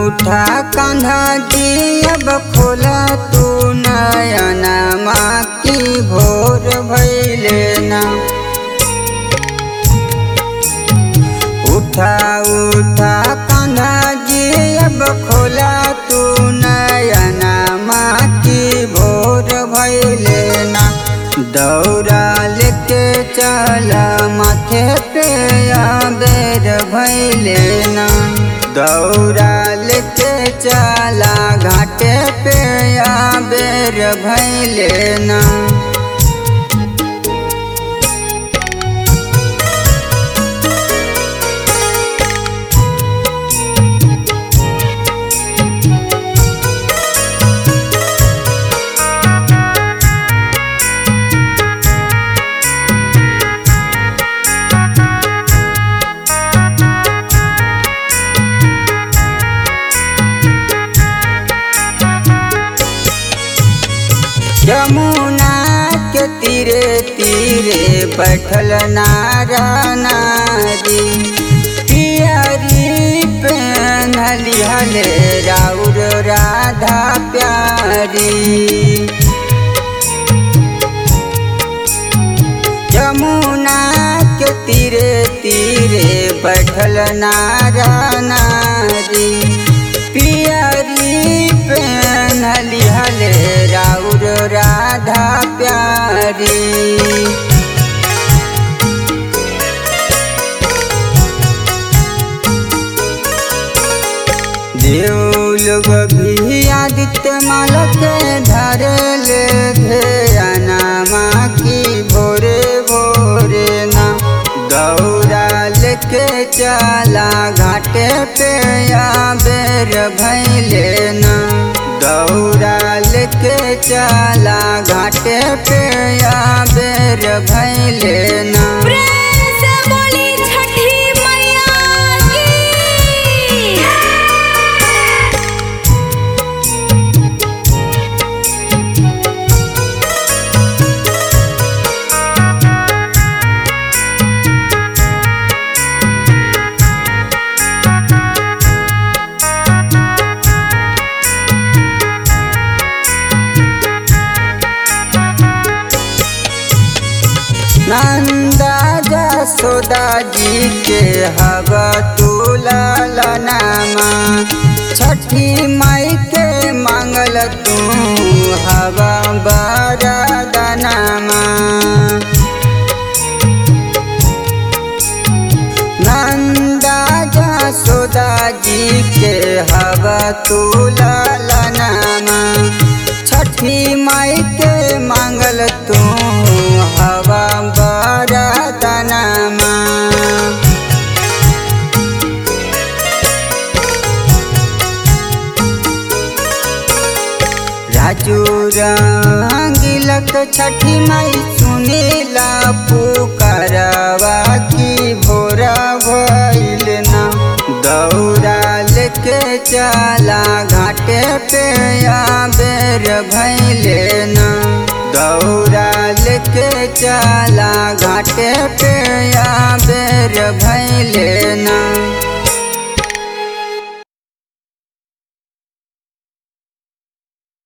उठा कान्हा जी अब खोला तू नयना माँ की भोर भैले ना उठा उठा कान्हा जी अब खोला तू नयना माँ की भोर भैले ना दौड़ा लेके चला माथे पे बेर भैले ना दौड़ा लेके चला घाटे पे बेर भैले ना यमुना के तीरे तीरे बैठल नारा नारी पियरी पहनली हले राउर राधा प्यारी यमुना के तीरे तीरे बैठल नारा नारी पियरी पहनली हले राउर राधा प्यारी देव लोग भी आदित्य मालक धरल ध्याना माँ की भोरे भोरे ना दौड़ा लेके चला घाटे पे बेर भैले ना दौड़ा लेके चला घाटे पे बेर भैले ना प्रेम से बोली छठी मैया की नंदा जसोदा जी के हवा तुला नामा छठी माई के मांगल तू हवा बरदनामा नंदा जसोदा जी के हवा तुला नामा छठी माई के मांगल तू हवा बरदनामा राजू रंगिलक छठी माई सुनीला पुकारवा की भोरा भइल ना दौड़ा लेके चला घाटे पे बेर भैले ना दौड़ा लेके चला घाटे पे बेर भैले ना